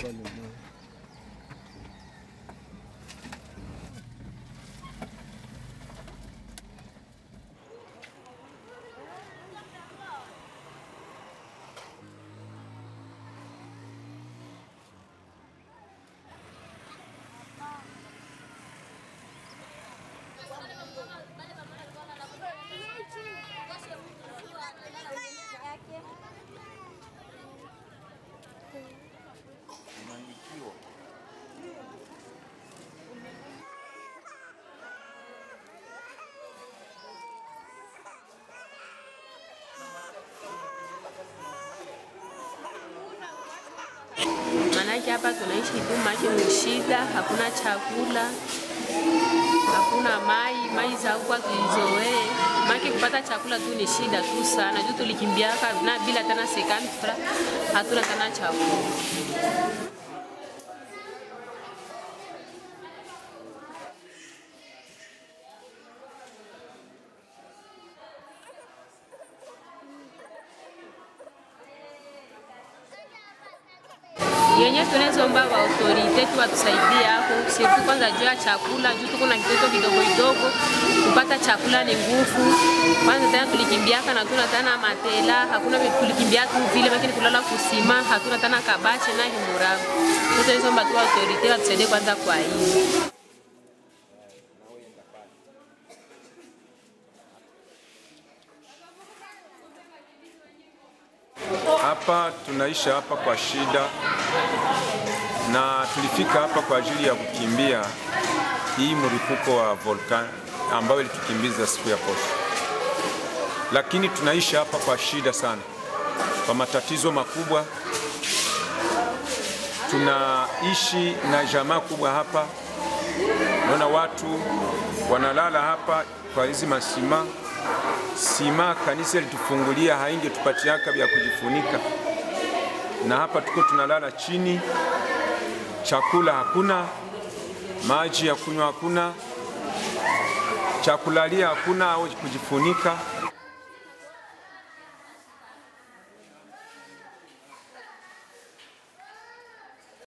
pale na Maanake hapa tunaishi tu make ni shida, hakuna chakula, hakuna mai, mai za huko tuizoee. Make kupata chakula tu ni shida tu sana, juu tulikimbiaka na bila tena sekani fra, hatuna tena chakula. yenye tunazomba wa autorite tu watusaidie hapo, sisi kwanza juu ya chakula, juu tuko na kitoto kidogo kidogo, kupata chakula ni nguvu. Kwanza tena tulikimbiaka na tuna tena matela, hakuna vitu tulikimbia tu vile, lakini kulala kusima, hatuna tena kabache na himurago. Sasa hizo tu autorite watusaidie kwanza kwa hii. Hapa tunaisha hapa kwa shida, na tulifika hapa kwa ajili ya kukimbia hii mlipuko wa volkan ambayo ilitukimbiza siku ya posho, lakini tunaisha hapa kwa shida sana, kwa matatizo makubwa. Tunaishi na jamaa kubwa hapa, naona watu wanalala hapa kwa hizi masima sima kanisa litufungulia haingetupatiaka vya kujifunika, na hapa tuko tunalala chini, chakula hakuna, maji ya kunywa hakuna, chakulalia hakuna au kujifunika.